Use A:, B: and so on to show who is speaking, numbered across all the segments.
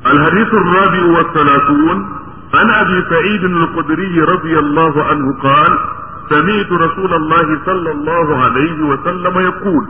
A: الحديث الرابع والثلاثون عن ابي سعيد الخدري رضي الله عنه قال سمعت رسول الله صلى الله عليه وسلم يقول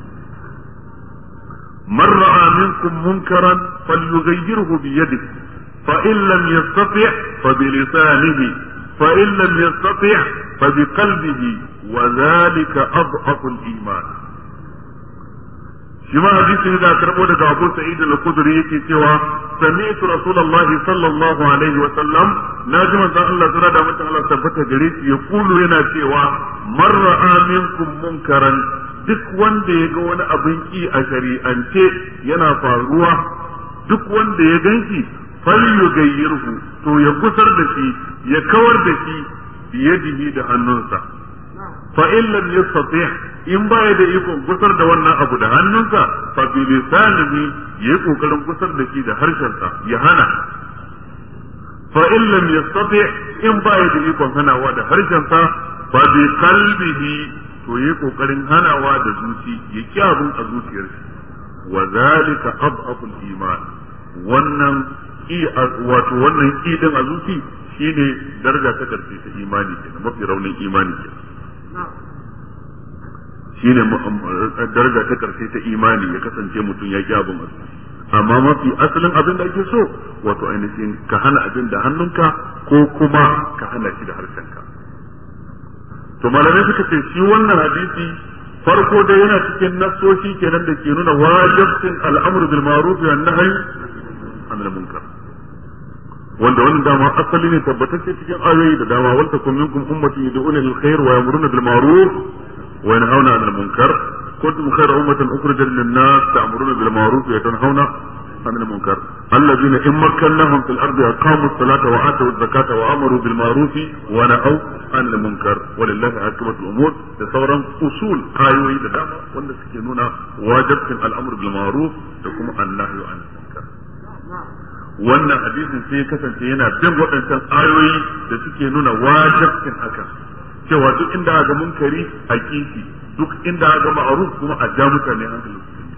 A: من راى منكم منكرا فليغيره بيده فان لم يستطع فبلسانه فان لم يستطع فبقلبه وذلك اضعف الايمان shi ma hadisi da karbo daga Abu Sa'id al-Khudri yake cewa sami'tu Rasulullah sallallahu alaihi wa sallam naji manzon Allah sura da mutum Allah tabbata gare shi ya kulu yana cewa man ra'a minkum munkaran duk wanda ya ga wani abin ki a shari'ance yana faruwa duk wanda ya ganshi falyughayyirhu to ya gusar da shi ya kawar da shi biyadihi da hannunsa fa in lam yastati' in baya da ikon gusar da wannan abu da hannunsa fa bi lisanihi yayi kokarin gusar da shi da harshensa ya hana fa in lam yastati' in baya da ikon hanawa da harshensa fa bi qalbihi to yayi kokarin hanawa da zuci ya ki abun a zuciyar shi wa zalika adhafu iman wannan ki wato wannan ki din a zuci shine daraja ta karshe ta imani kenan mafi raunin imani kenan shine daraja ta karshe ta imani ya kasance mutum ya ki abin amma mafi asalin abin da ake so wato ainihin ka hana abin da hannunka ko kuma ka hana shi da harshenka to malamai suka ce shi wannan hadisi farko dai yana cikin nassoshi kenan da ke nuna wajibcin al'amru bil ma'ruf wa nahyi anil munkar wanda wannan dama asali ne tabbatacce cikin ayoyi da dama wal takum minkum ummatin yad'una lil khair wa yamuruna bil ma'ruf wa yanhauna 'anil munkar kuntum khayra ummatin ukhrijat lin nas ta'muruna bil ma'ruf wa tanhauna 'anil munkar alladhina in makkannahum fil ardi aqamu as-salata wa atu az-zakata wa amaru bil ma'ruf wa nahaw 'anil munkar walillahi 'aqibatul umur da sauran usul ayoyi da dama wanda suke nuna wajibcin al'amr bil ma'ruf da kuma an-nahyu 'anil munkar wannan hadisin sai ya kasance yana bin waɗancan ayoyi da suke nuna wajibcin hakan cewa duk inda ga munkari a kishi duk inda ga ma'ruf kuma a ja mutane hankali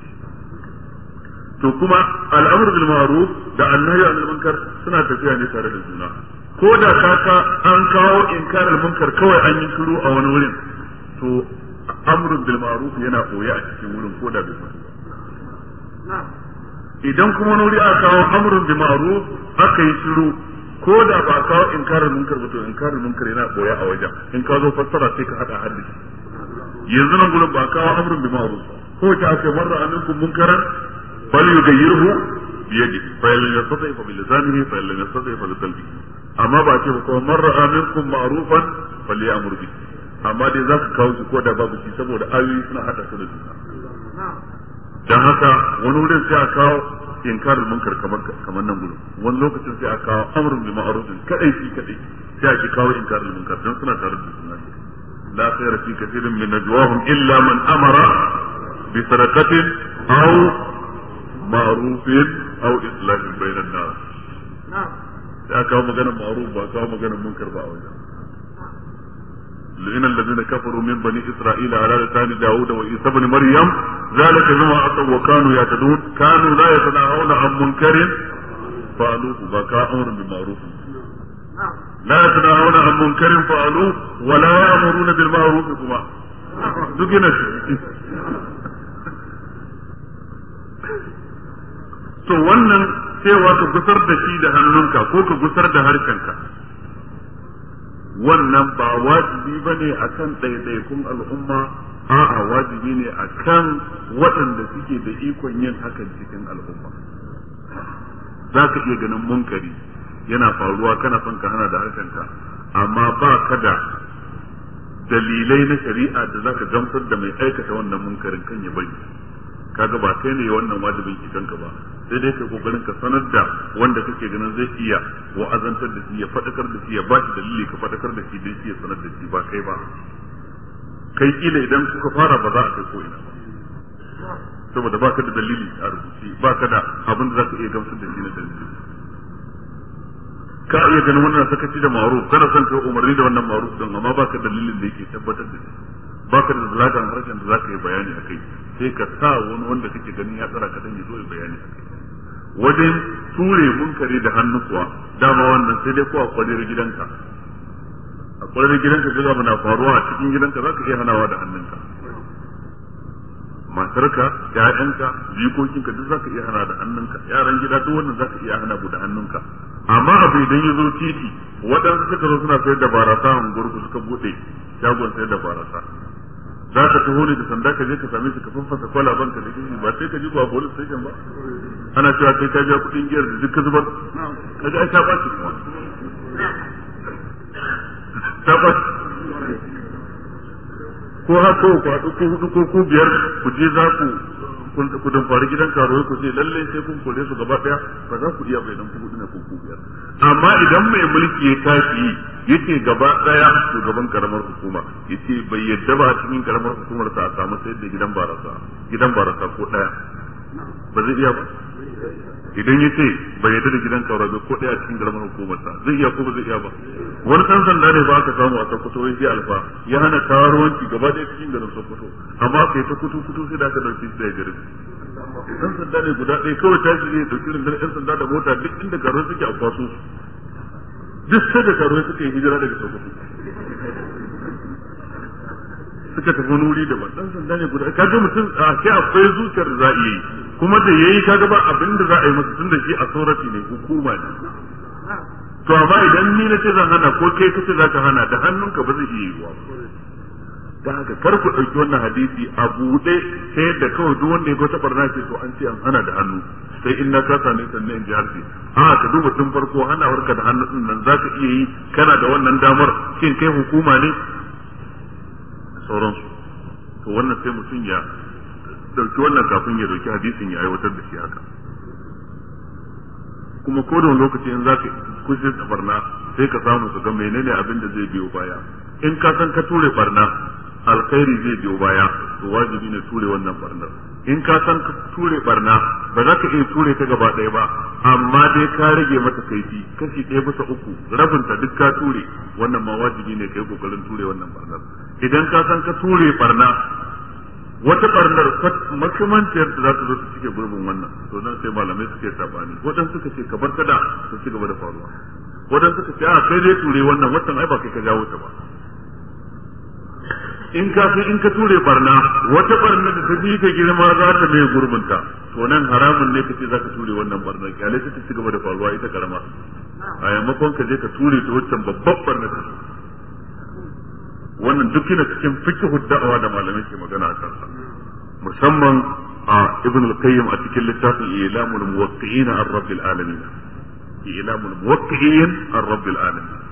A: to kuma al'amur bil ma'ruf da annahyu anil munkar suna tafiya ne tare da juna ko da kaka an kawo inkarar munkar kawai an yi shiru a wani wurin to amrun bil ma'ruf yana koya a cikin wurin ko da bai idan kuma wani aka kawo amrun bi ma'ruf aka yi shiru ko da ba kawo inkarar munkar ba to inkarar munkar yana boya a wajen in ka zo fassara sai ka hada hadisi yanzu nan gurin ba kawo amrun bi ma'ruf ko ta aka marra aminkum munkaran fal yughayyirhu bi yadi fa in yastati fa bi lisanihi fa in yastati fa bi qalbihi amma ba ce ko marra aminkum ma'rufan fal ya'mur bi amma dai zaka kawo shi ko da babu shi saboda ayoyi suna hada su da juna dan haka wani wurin sai a kawo inkarin munkar kamar kamar nan gudu wani lokacin sai a kawo amrun bi ma'rufin kadai shi kadai sai a ki kawo inkarin munkar dan suna tare da juna la khayra fi kathirin min najwahum illa man amara bi sadaqatin aw ma'rufin aw islahin bainan nas sai a kawo maganar ma'ruf ba kawo maganar munkar ba a wajen لئن الذين كفروا من بني إسرائيل على لسان داود وعيسى بن مريم ذلك بما عصوا وكانوا يعتدون كانوا لا يتناهون عن منكر فعلوه بكاء أمر بالمعروف لا يتناهون عن منكر فعلوه ولا يأمرون بالمعروف كما دقنا to wannan cewa ka gusar da shi da hannunka ko ka gusar da harshenka wannan ba wajibi ba ne a kan ɗaiɗaikun al'umma a'a wajibi ne a kan waɗanda suke da ikon yin hakan cikin al'umma za ka iya ganin munkari yana faruwa kana son ka hana da harshenka amma ba ka da dalilai na shari'a da za ka gamsar da mai aikata wannan munkarin kan ya bari kaga ba kai ne wannan wajibin kanka ba sai dai kai kokarin ka sanar da wanda kake ganin zai iya wa'azantar da shi ya fadakar da shi ya ba shi dalili ka fadakar da shi dai shi ya sanar da shi ba kai ba kai kila idan kuka fara ba za a kai ko ina ba saboda baka da dalili a rubuce baka da abin da zaka iya gamsar da shi na dalili ka iya ganin wannan sakaci da ma'ruf kana son kai umarni da wannan ma'ruf din amma baka dalilin da yake tabbatar da shi baka da zalatan harshen da zaka yi bayani akai sai ka sa wani wanda kake ganin ya tsara ka dan ya zo ya bayani akai wajen ture munkari da hannu kuwa dama wannan sai dai ko a kwalir gidanka a kwalir gidanka ga abu na faruwa a cikin gidanka za ka iya hanawa da hannunka matarka ƴaƴanka jikokinka duk za ka iya hana da hannunka yaran gida duk wannan za ka iya hana da hannunka amma abu idan ya zo titi waɗansu suka zo suna sayar da barasa a unguwarku suka buɗe shagon sayar da barasa za ka taho ne da sanda ka je ka same shi ka faffasa kwalaban ka da kishi ba sai ka ji ba police station ba ana cewa sai ka biya kuɗin giyar da duk ka zubar ka ji ai ta ɓaci kuma ta ɓaci ko haka ko kwaɗu ko hudu ko ku biyar ku je za ku ku damfari gidan karuwai ku ce lalle sai kun kore su gaba ɗaya ba za ku iya bai dan ku hudu ne ko ku biyar amma idan mai mulki ya tashi yace gaba ɗaya shugaban karamar hukuma yace bai yadda ba a cikin karamar hukumar sa a samu sayar da gidan barasa gidan barasa ko ɗaya ba zai iya ba idan ya ce bai yadda da gidan kaura bai ko ɗaya cikin karamar hukumar sa zai iya ko ba zai iya ba wani ɗan sanda ne ba aka samu a Sokoto wai sai alfa ya hana karuwanci gaba ɗaya cikin garin Sokoto amma kai ta kutu kutu sai da aka ɗauki shi daga garin ɗan sanda ne guda ɗaya kawai tashi ne ɗauki rundunar ɗan sanda da mota duk inda karuwa suke a kwaso duk sai da karuwa suke hijira daga Sokoto suka tafi wani wuri daban dan sanda ne guda kaga mutum a sai akwai zuciyar da za a yi kuma da yayi kaga ba abin da za a yi masa tunda shi a saurati ne hukuma ne to amma idan ni na ce zan hana ko kai kace zaka hana da hannunka ba zai iya yiwuwa da haka kar ku ɗauki wannan hadisi a buɗe sai da kawai duk wanda ya ga wata barna ce to an ce an hana da hannu sai in na kasa ne sannan in ji harshe a ka duba tun farko hanawarka da hannu din nan zaka iya yi kana da wannan damar shin kai hukuma ne sauransu to wannan sai mutum ya dauki wannan kafin ya dauki hadisin ya aiwatar da shi haka kuma ko da lokaci in zaka kushe da barna sai ka samu ka ga menene abin da zai biyo baya in ka san ka ture barna alkhairi zai biyo baya to wajibi ne ture wannan barnar in ka san ka ture barna ba za ka iya ture ta gaba ɗaya ba amma dai ka rage mata kaifi kashi ɗaya bisa uku rabinta duk ka ture wannan ma wajibi ne kai kokarin ture wannan barnar idan ka san ka ture barna wata barnar makamanciyar da za ta zo ta cike gurbin wannan to nan sai malamai suke sabani wadan suka ce ka bar ta da ta ci gaba da faruwa wadan suka ce a kai dai ture wannan watan ai ba kai ka jawo ta ba in ka fi in ka ture barna wata barna da ta bi ka girma za ta mai gurbinta to nan haramun ne kace za ka ture wannan barna kyale ta ci gaba da faruwa ita karama a yammakon ka je ka ture ta wancan babban barna ta wannan duk yana cikin fiqhu da'awa da malamai ke magana a kansa musamman a ibn al-qayyim a cikin littafin ilamul muwaqqi'in ar-rabbil alamin ilamul muwaqqi'in ar-rabbil alamin